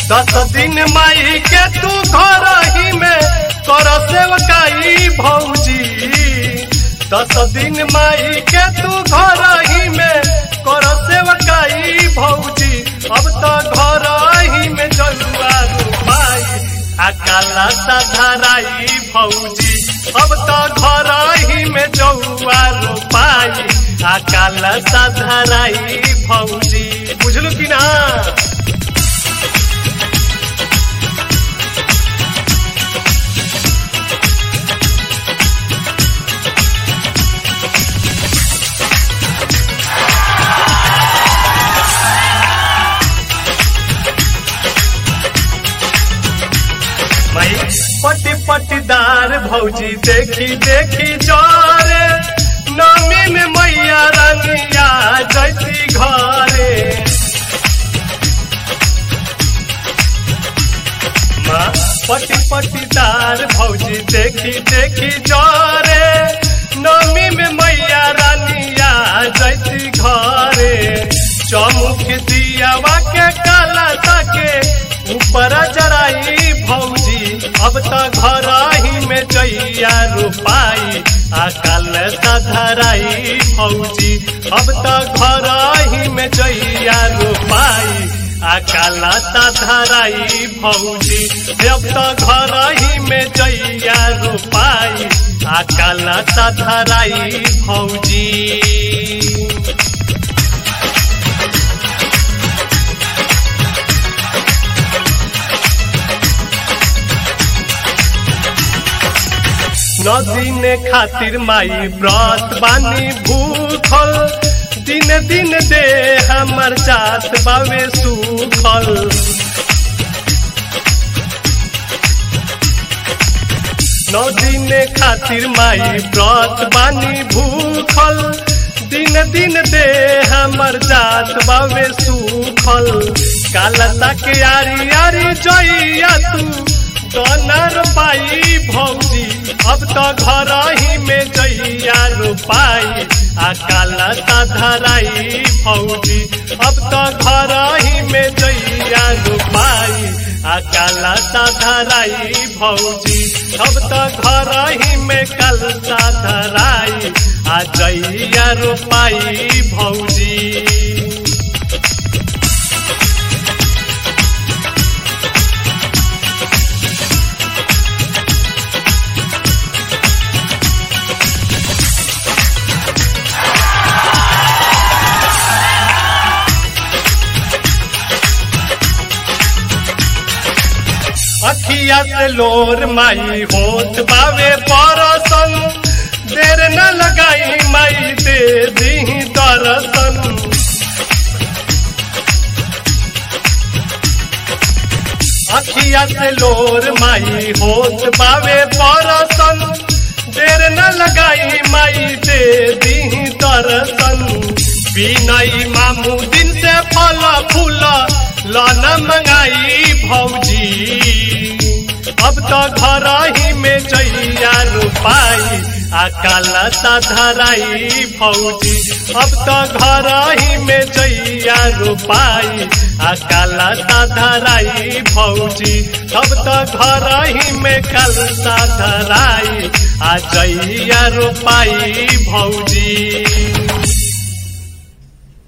दस दिन माई के तू घर ही में कर सेवकाई भौजी दस दिन माई के तू घर ही में कर सेवकाई भौजी अब तो घर ही में जलुआ रूपाई आ काला धराई भौजी अब तो घर ही में जौआ रोपाई आ काला धराई भौजी बुझलू कि ना भाई पटी पटीदार भौजी देखी देखी जोरे नमी में मैया रंगिया जैती घरे माँ पटी पटीदार भौजी देखी देखी जोरे नमी में मैया रानिया जैती घरे चमुख दियावा के काला के ऊपर जराई भौजी अब तो घर ही में जैया रोपाई आ काल धराई भौजी अब तो घर ही में जैया रोपाई आ काला धराई भौजी अब तो घर ही में जैया रोपाई आ काला धराई भौजी नदीन खातिर माई व्रत बानी भूखल दिन दिन दे हमर जात बावे सुखल नौ दिन खातिर माई व्रत बानी भूखल दिन दिन दे हमर जात बावे सुखल कालता के यारी यारी जइया तू डॉलर पाई भौजी अब तो घर ही में जइया रोपाई आ काला धराई भौजी अब तो घर ही में जइया रोपाई आ काला धराई भौजी अब तो घर ही में कलता धराई आ जइया रोपाई भौजी अखिया से लोर माई होत बावे परसन देर न लगाई माई दे दी दरसन अखिया से लोर माई होत बावे परसन देर न लगाई माई दे दी दरसन बिनई मामू दिन से फल फूल लन मंगाई भौजी अब तो घर ही में जइया रोपाई आ काला धराई भौजी अब तो घर ही में जइया रोपाई आ काला धराई भौजी अब तो घर ही में कलसा धराई आ जइया रोपाई भौजी